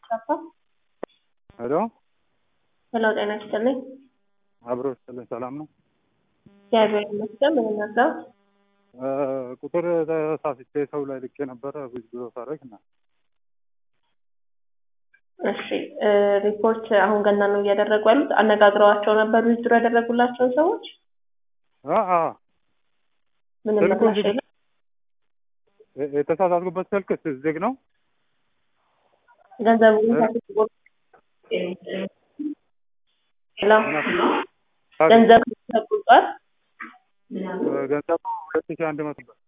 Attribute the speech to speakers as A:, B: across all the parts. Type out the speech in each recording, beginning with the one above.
A: ሄሎ
B: ሄሎ ጤና ይስጥልኝ።
A: አብሮ ይስጥልኝ። ሰላም ነው?
B: እግዚአብሔር ይመስገን። ምን ነበር?
A: ቁጥር ተሳስቼ ሰው ላይ ልኬ ነበረ ብዙ ብሎ ሳረግ እና
B: እሺ ሪፖርት አሁን ገና ነው እያደረጉ ያሉት። አነጋግረዋቸው ነበር ዊዝድሮ ያደረጉላቸውን ሰዎች
A: አ አ
B: ምንም
A: ስልኩ
B: ምላሽ
A: ዝግ
B: የለም።
A: የተሳሳትኩበት ስልክ ዝግ ነው።
B: ገንዘቡ ሄሎ ገንዘብ ተቆርጧል።
A: ገንዘቡ ሁለት ሺህ አንድ መቶ ብር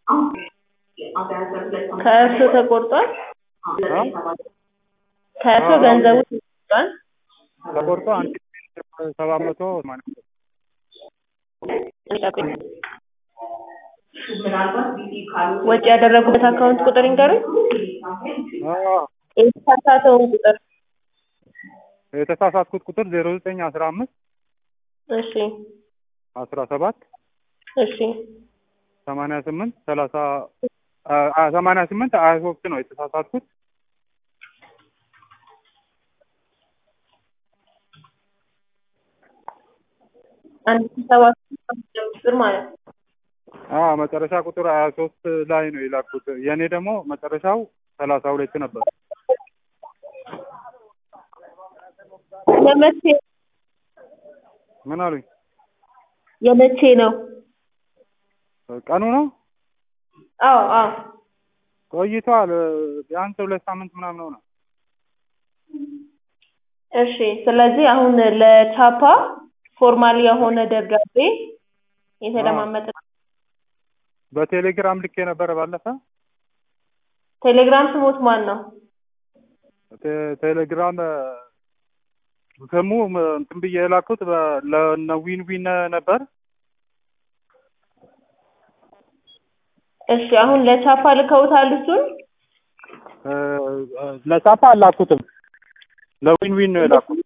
B: ከእርሱ ተቆርጧል።
A: አ?
B: ከእርሱ
A: አዎ።
B: ገንዘቡ ተቆርጧል።
A: ተቆርጦ አንድ ሺህ ሰባት መቶ ሰማንያ ብር
B: ወጪ ያደረጉበት አካውንት ቁጥር ይንገሩኝ።
A: አ
B: የተሳሳተውን ቁጥር
A: የተሳሳትኩት ቁጥር ዜሮ ዘጠኝ አስራ አምስት
B: እሺ
A: አስራ ሰባት
B: እሺ
A: ሰማንያ ስምንት ሰላሳ ሰማንያ ስምንት ሀያ ሶስት ነው የተሳሳትኩት።
B: አንድ ሺህ ሰባት መቶ አምስት ብር ማለት ነው።
A: አ መጨረሻ ቁጥር ሀያ ሶስት ላይ ነው የላኩት። የእኔ ደግሞ መጨረሻው ሰላሳ ሁለት ነበር።
B: የመቼ
A: ምን አሉኝ?
B: የመቼ ነው?
A: ቀኑ ነው
B: አዎ አዎ
A: ቆይቷል። ቢያንስ ሁለት ሳምንት ምናምን ሆነ።
B: እሺ ስለዚህ አሁን ለቻፓ ፎርማል የሆነ ደብዳቤ የተለማመጠ
A: በቴሌግራም ልክ የነበረ ባለፈ
B: ቴሌግራም ስሞት ማን ነው?
A: ቴ- ቴሌግራም ስሙ እንትን ብዬ የላኩት በ- ለነ ዊን ዊን ነበር።
B: እሺ አሁን ለቻፓ ልከውታል እሱን?
A: እ፣ ለቻፓ አላኩትም ለዊን ዊን ነው የላኩት።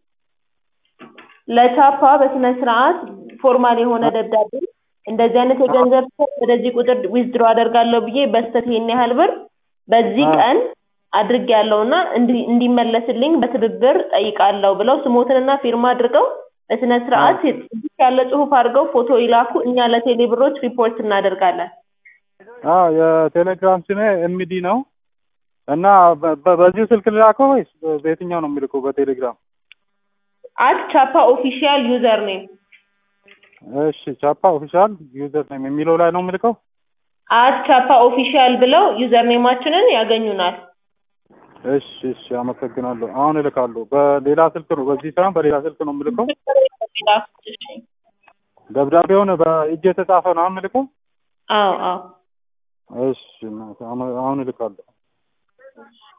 B: ለቻፓ በስነ ስርዓት ፎርማል የሆነ ደብዳቤ እንደዚህ አይነት የገንዘብ ሰው ወደዚህ ቁጥር ዊዝድሮ አደርጋለሁ ብዬ በስተት ይሄን ያህል ብር በዚህ
A: አዎ።
B: ቀን አድርጌያለሁና እንዲ- እንዲመለስልኝ በትብብር ጠይቃለሁ ብለው ስሞትንና ፊርማ አድርገው በስነ ስርዓት ጽሑፍ ያለ ጽሁፍ አድርገው ፎቶ ይላኩ። እኛ ለቴሌ ብሮች ሪፖርት እናደርጋለን።
A: አዎ የቴሌግራም ስሜ ኤምዲ ነው እና በ- በ- በዚሁ ስልክ ልላከው ወይስ በየትኛው ነው የሚልከው? በቴሌግራም
B: አት ቻፓ ኦፊሻል ዩዘር ኔም
A: እሺ፣ ቻፓ ኦፊሻል ዩዘር ኔም የሚለው ላይ ነው የምልከው።
B: አት ቻፓ ኦፊሻል ብለው ዩዘር ኔማችንን ያገኙናል።
A: እሺ፣ እሺ፣ አመሰግናለሁ። አሁን እልካለሁ። በሌላ ስልክ ነው፣ በዚህ ሳይሆን በሌላ ስልክ ነው የምልከው።
B: እሺ።
A: ደብዳቤውን በእጅ የተጻፈ ነው የምልከው።
B: አዎ አዎ
A: እሺ፣ አሁን እልካለሁ።